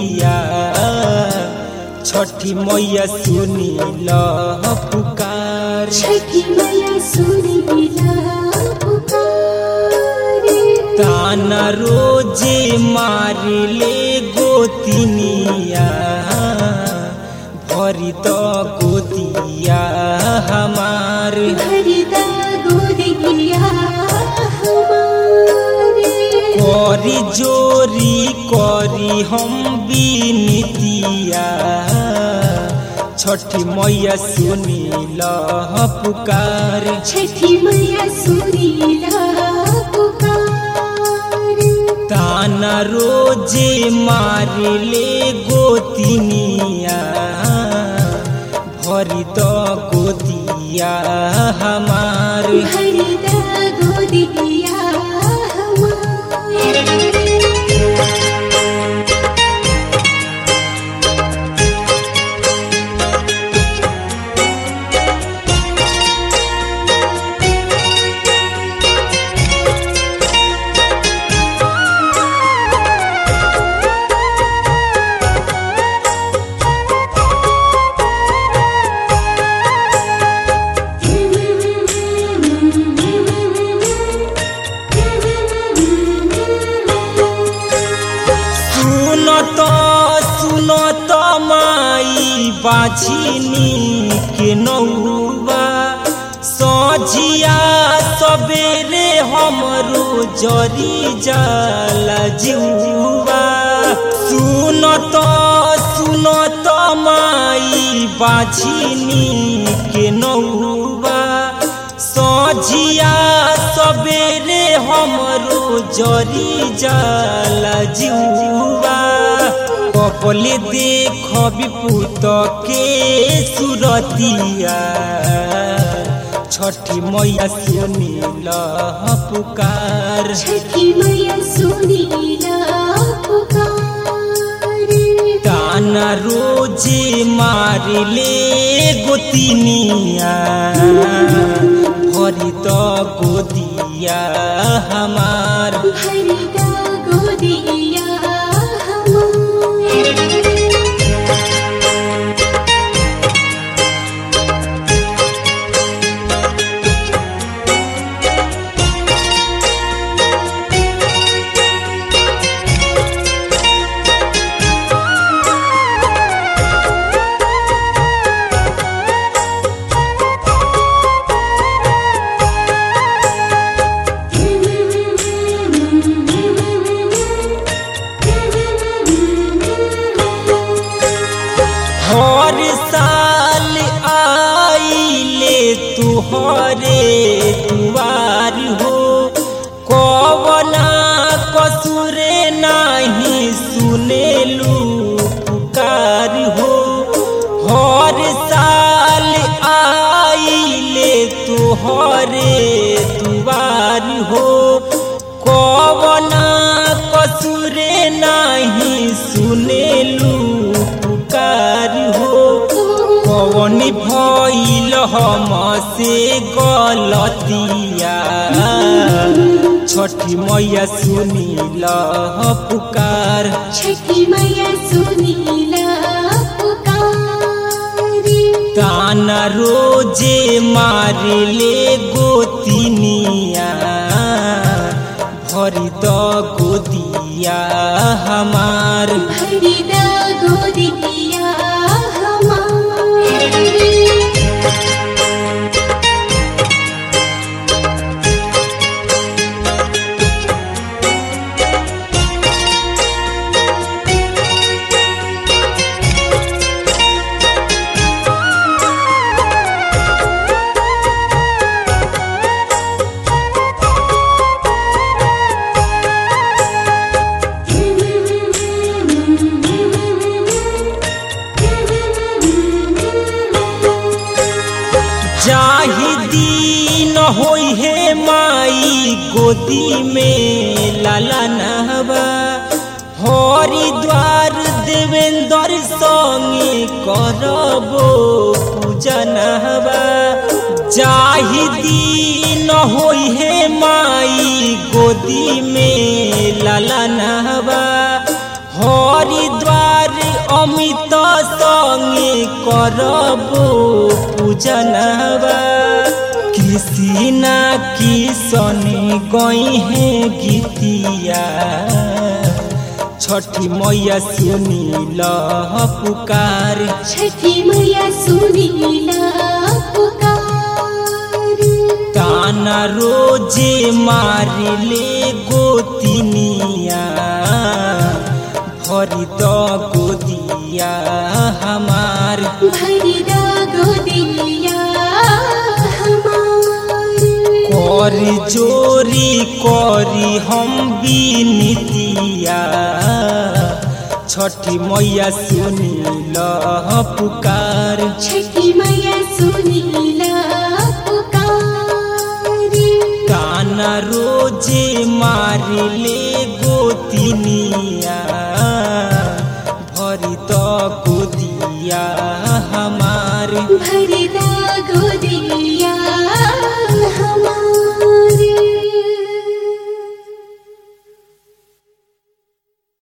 गोतिनिया छठी मैया सुनी ल पुकार छठी मैया सुनीला पुकारे ताना रोजे मारिले गोतिनिया भरी त गोतिया हमार भरिदा गोदिया हमारे करी जोरी करी हम बिनतिया छठी मैया सुनी ल पुकार छठी मैया सुनीला पुकारे ताना रोजे मारिले गोतिनिया भरी त गोतिया हमार भरिदा गोदिया हमारे सुनत सुनत माई बाझिनी के नौबा सझिया सबेरे हमरो जरी जाला जिउबा सुनत सुनत माई बाझिनी के नौबा सझिया सबेरे हमरो जरी जाला जिउबा कपले देख विपुत के सुरतिया छठी मैया सुनील पुकार छठी मैया सुनीला पुकारे ताना रोजे मारिले गोतिनिया भरी त गोदिया हमार भरिदा गोदिया हमारे हर साल आइले तुहरे दुआर हो कवना कसुरे नाही सुनेलू पुकार हो हर साल आइले तुहरे दुआर हो कवना कसुरे नाही सुनेलू पुकार हो कवन भइल हमसे गलतिया छठी मैया सुनील पुकार छठी मैया सुनीला पुकारे ताना रोजे मारिले गोतिनिया भरी त गोदिया हमार भरिदा गोदिया हमारे जाहि दिन होई हे माई गोदी में लाला नहबा हरिद्वार देवेंद्र संगे करबो पूजा नहबा जाहि दिन होई हे माई गोदी में लाला नहबा हरिद्वार करबो पूजनवा कृष्णा किशन गई है गीतिया छठी मैया सुनील पुकार छठी मैया सुनीला पुकार ताना रोजे मारिले गोतिनिया भरी द गोदिया हमार भरिदा गोदिया हमार करी जोरी करी हम बिनतिया छठी मैया सुनील पुकार छठी मैया सुनीला पुकार ताना रोजे मारिले गोतिनिया भरी त गोदिया